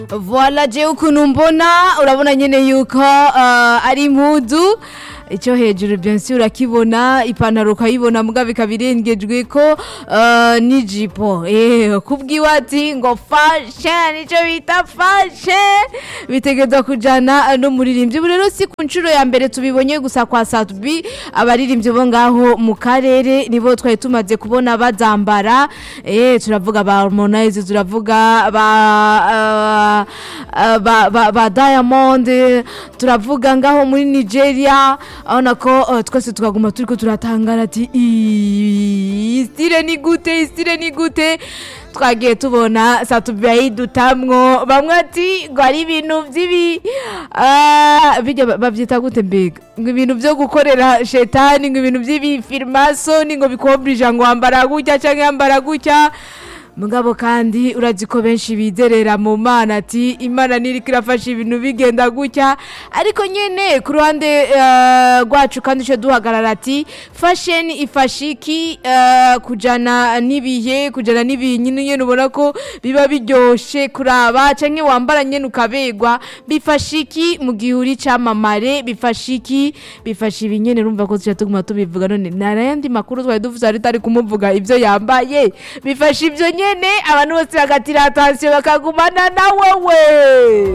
voila je ukuntu mbona urabona nyene yuko uh, ari impuzu icyo hejuru byansi urakibona ipantaro ukayibona muga bikaba irengejwe ko uh, n'ijipo eh kubwiwe ati ngo fashion icyo bita fashion bitegeza kujana n'umuririmbyi ubu rero si ku nshuro ya mbere tubibonye gusa kwa Satubi abaririmbyi bo ngaho mu karere nibo twari tumaze kubona bazambara eh turavuga ba Harmonize turavuga ba uh, uh, ba, ba, ba Diamond turavuga ngaho muri Nigeria abona ko uh, twese tukaguma turiko turatangara ati "Ii, stile ni gute stile ni gute twagiye tubona satubi yayidutamwo bamwe ati ngo ari ibintu by'ibi ah, bijya ba- bavyita gute mbega ngo ibintu byo gukorera shetani ngo ibintu by'ibifirimasoni ngo bikobrija ngo wambara gutya canke yambara gutya mugabo kandi urazi ko benshi bizerera mu mana ati imana niriko irafasha ibintu bigenda gutya ariko nyene ku ruhande eh, rwacu kandi ico duhagarara ati fashion ifasha iki eh, kujana n'ibihe kujana n'ibihe nyine nyene ubona ko biba biryoshe kuraba canke wambara nyene ukabegwa bifasha iki mu gihe uri camamare bifasha iki bifasha ibi nyene urumva ko tuca tuguma tubivuga none narayandi makuru twari duvuze ari tari kumuvuga ivyo yambaye bifasha ivyo nyene abantu bose bagatira attention bakagumana na wewe